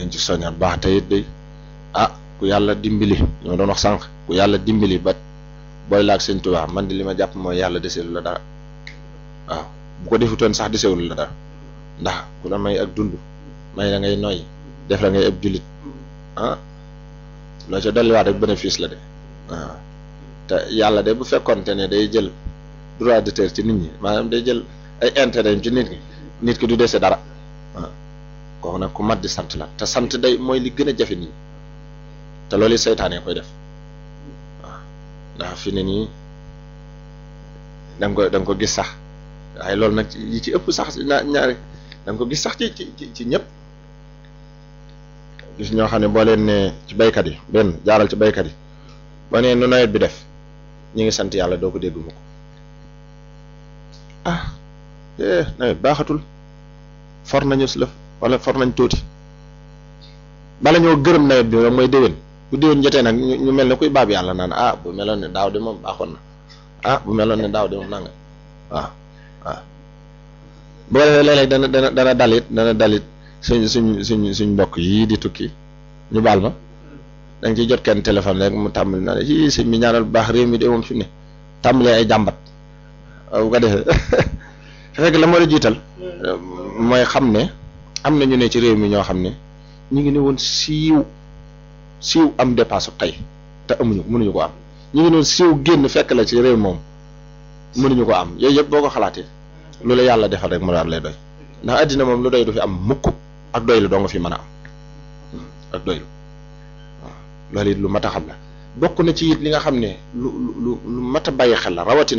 dañ ci soññaat baax te it day ah ku yàlla dimbali li ma doon wax sànq ku yàlla dimbali ba booy laag sëñ Tuubaa man di li ma jàpp mooy yàlla deseelu la dara waaw bu ko defutoon sax desewul la dara ndax ku la may ak dund may la ngay noy def la ngay ëpp jullit ah loo ca dolliwaat rek bénéfice la de waaw te yàlla de bu fekkonte ne day jël droit d'auteur ci nit ñi maanaam day jël ay intérêt ci nit ñi nit ki du dese dara waaw kooku nag ku mat di sant la te sant day mooy li gën a jafe nii te loolu seytaane koy def waaw ndax fi ne nii da nga ko da nga ko gis sax waaye loolu nag yi ci ëpp sax na ñaari da nga ko gis sax ci ci ci ñëpp gis ñoo xam ne boo leen ne ci baykat yi benn jaaral ci baykat yi boo nee nu nawet bi def ñi ngi sant yàlla doo ko dégg mu ko ah eh nawet baaxatul for nañu si lëf wala for nañ tuuti bala ñoo gërëm nawet bi moom mooy déwén bu déwén jotee nag ñu mel ne kuy baab yàlla naan ah bu meloon ne daaw de moom baaxoon na ah bu meloon ne daaw de moom nanga waaw waaw boo defee léeg-léeg dana dana dana dalit dana dalit suñ suñ suñ suñ mbokk yii di tukki ñu baal ma da nga ciy jot kenn téléphone rek mu tàmbali naa ne yii sëñ mi ñaanal bu baax réew mi de moom fi ne tàmbalee ay jàmbat bu ko defee fekk la moo la jiital mooy xam ne am na ñu ne ci réew mi ñoo xam ne ñu ngi ne woon siiw siiw am dépasse tey te amuñu mënuñu ko am ñu ngi ne woon siiw génn fekk la ci réew moom mënuñu ko am yooyu yëpp boo ko xalaatee lu la yàlla defal rek mu daal lay doy ndax àddina moom lu doy du fi am mukk ak doylu doo nga fi mën a am ak doylu waaw loolu it lu mat a xam la bokk na ci it li nga xam ne lu lu lu mat a bàyyi xel la rawatina